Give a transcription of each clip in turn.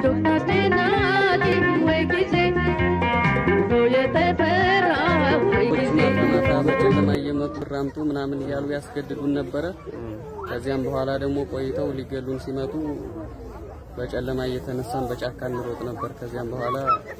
ዶክተር ናቲ ወይ ጊዜ ኑሮ የተፈራ ወይ ጊዜ ማታ ማታ በጨለማ እየመጡ ራምጡ ምናምን እያሉ ያስገድዱን ነበረ። ከዚያም በኋላ ደግሞ ቆይተው ሊገሉን ሲመጡ በጨለማ እየተነሳን በጫካ እንሮጥ ነበር። ከዚያም በኋላ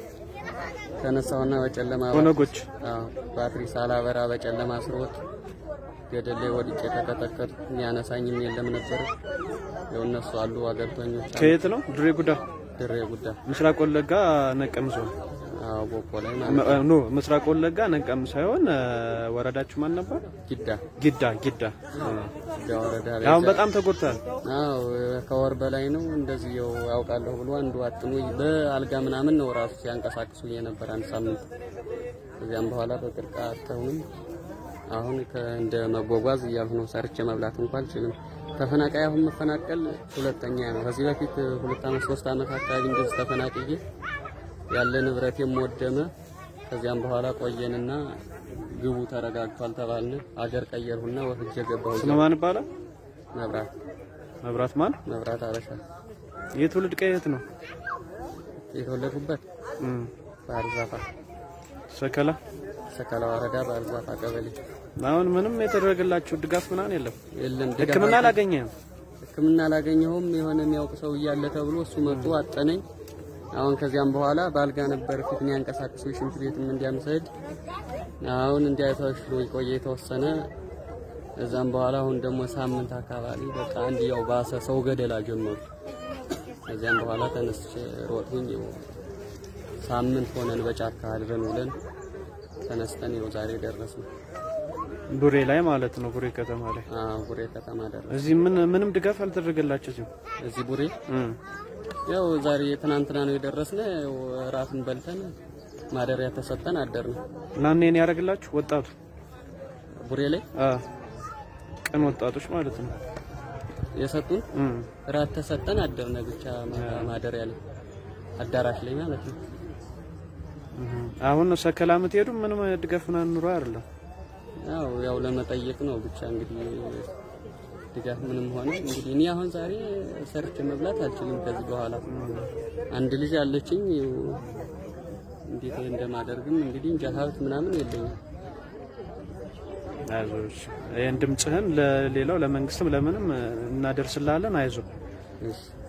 ተነሳውና በጨለማ ኦነጎች አዎ፣ ባትሪ ሳላበራ በጨለማ ስሮጥ ገደል ላይ ወድቄ ተቀጠቀጥኩ። የሚያነሳኝም የለም ነበር። ያው እነሱ አሉ አገርተኞች አሉ። ከየት ነው? ድሬ ጉዳ፣ ድሬ ጉዳ ምስራቅ ወለጋ ነቀምሶ አዎ፣ ቦፖ ላይ ማለት ኖ ምስራቅ ወለጋ ነቀም ሳይሆን እ፣ ወረዳችሁ ማን ነበር? ጊዳ ጊዳ ጊዳ። ጊዳ ወረዳ ላይ አሁን በጣም ተጎድቷል። አዎ ከወር በላይ ነው እንደዚህ ያው ያውቃለሁ ብሎ አንዱ አጥሞ በአልጋ ምናምን ነው ራሱ ሲያንቀሳቅሱ የነበር አንድ ሳምንት። ከዚያም በኋላ በቅርቃ አተውንም አሁን እንደ መጓጓዝ እያልሁ ነው። ሰርቼ መብላት እንኳን አልችልም። ተፈናቃይ አሁን መፈናቀል ሁለተኛ ነው። ከዚህ በፊት ሁለት አመት ሶስት አመት አካባቢ እንደዚህ ተፈናቅዬ ያለ ንብረቴም ወደመ። ከዚያም በኋላ ቆየንና ግቡ ተረጋግቷል ተባልን። አገር ቀየርሁና ወፍጄ ገባሁ። ስለማን ይባላል? መብራት መብራት ማን? መብራት አበሻ የትውልድ ቀየት ነው? የተወለድኩበት እም፣ ባህር ዛፋ ሰከላ። ሰከላ ወረዳ ባህር ዛፋ ቀበሌ አሁን ምንም የተደረገላችሁ ድጋፍ ምናምን የለም። የለም። ድጋፍ ሕክምና አልተ- አላገኘህም? ሕክምና አላገኘሁም። የሆነ የሚያውቅ ሰው እያለ ተብሎ እሱ መጡ አጠነኝ። አሁን ከዚያም በኋላ ባልጋ ነበር ፊት የሚያንቀሳቅሱ ሽንት ቤትም እንዲያምሰድ አሁን እንዲያተሽሎ ቆየ የተወሰነ እዛም በኋላ አሁን ደግሞ ሳምንት አካባቢ በቃ አንድ ያው ባሰ ሰው ገደላ ጀመሩ። ከዚያም በኋላ ተነስቼ ሮጥሁኝ። ያው ሳምንት ሆነን በጫካ አድረን ውለን ተነስተን ያው ዛሬ ደረስን። ቡሬ ላይ ማለት ነው። ቡሬ ከተማ ላይ አዎ ቡሬ ከተማ ደረስን። እዚህ ምን ምንም ድጋፍ አልተደረገላችሁም? እዚህ ቡሬ እም፣ ያው ዛሬ ትናንትና ነው የደረስነ። ያው እራትን በልተን ማደሪያ ተሰጠን አደርን። ናኔን ያደርግላችሁ ወጣቱ ቡሬ ላይ አ ቀን ወጣቶች ማለት ነው። የሰጡን እም፣ እራት ተሰጠን አደርነ። ብቻ ማ- ማደሪያ ላይ አዳራሽ ላይ ማለት ነው። እም። አሁን ሰከላ የምትሄዱ ምንም ድጋፍ ምናምን ኑሮ አይደለም። ያው ያው ለመጠየቅ ነው ብቻ እንግዲህ ድጋፍ ምንም ሆነ እንግዲህ እኔ አሁን ዛሬ ሰርቼ መብላት አልችልም። ከዚህ በኋላ አንድ ልጅ አለችኝ። ያው እንዴት እንደማደርግም እንግዲህ እንጃ ሀብት ምናምን የለኝም። አይዞሽ ይህን ድምፅህን ለሌላው ለመንግስትም ለምንም እናደርስላለን። አይዞ እሺ